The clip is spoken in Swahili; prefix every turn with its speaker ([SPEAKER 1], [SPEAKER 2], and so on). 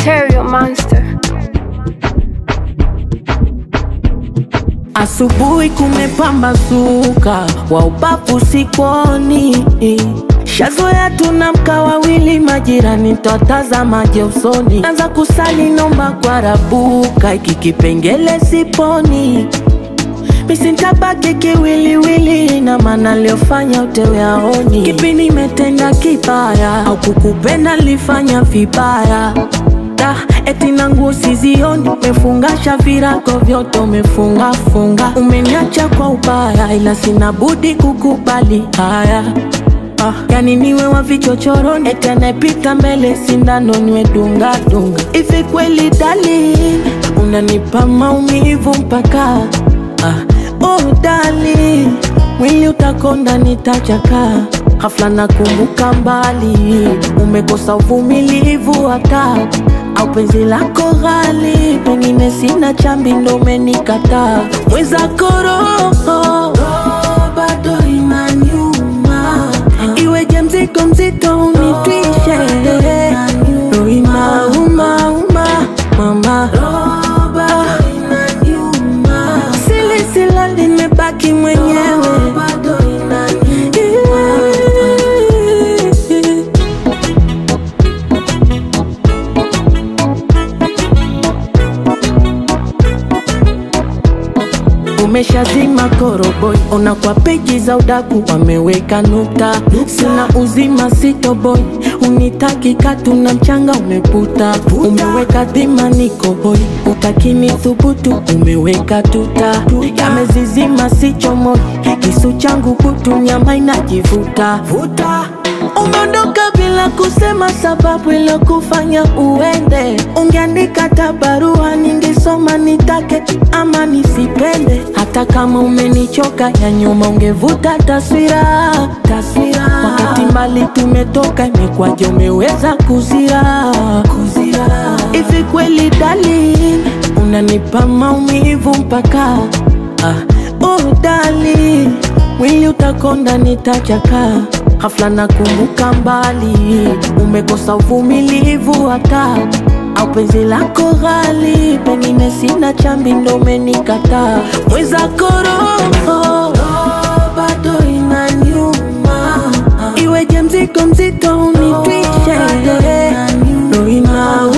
[SPEAKER 1] Material Monster.
[SPEAKER 2] Asubuhi kumepambazuka, wa ubavu sikoni. Shazoea tunamka wawili, majirani twatazamaje usoni. Anza kusali nomba kwa rabuka, iki kipengele siponi. Misintabaki kiwiliwili, na maana liofanya utewe aoni. Kipi nimetenda kibaya au kukupenda lifanya vibaya? Da, eti na nguo sizioni, umefungasha virago vyote umefunga funga, umeniacha kwa ubaya, ila sina budi kukubali haya. Ah, yani niwe wa vichochoroni, eti anayepita mbele sindano niwe dunga dunga. Hivi kweli darling, unanipa maumivu mpaka ah, oh darling, mwili utakonda nitachaka Hafla nakumbuka mbali, umekosa uvumilivu hata au penzi lako ghali, pengine sina chambi ndo umenikataa. Mwenzako roho bado inaniuma, iweje mzigo mzito unitwishe, roho inauma uma mama sili sila nimebaki mwenyewe Umeshazima koroboi, ona kwa peji za udaku wameweka nukta. Sina uzima sitoboi, unitaki katu na mchanga umeputa. Umeweka dhima niko hoi, utakini thubutu umeweka tuta. Yamezizima sichomoi, kisu changu kutu nyama inajivuta Umeondoka bila kusema sababu iliyokufanya uende. Ungeandika hata barua ningesoma, nitake ama nisipende. Hata kama umenichoka ya nyuma, ungevuta taswira taswira. Wakati mbali tumetoka, imekwaje umeweza kuzira kuzira? Hivi kweli darling, unanipa maumivu mpaka ah, oh darling, mwili utakonda nitachaka Hafla nakumbuka mbali, umekosa uvumilivu hata au penzi lako ghali, pengine sina chambi ndo umenikataa. Mwenzako roho bado inaniuma, iweje mzigo mzito unitwishe, roho inauma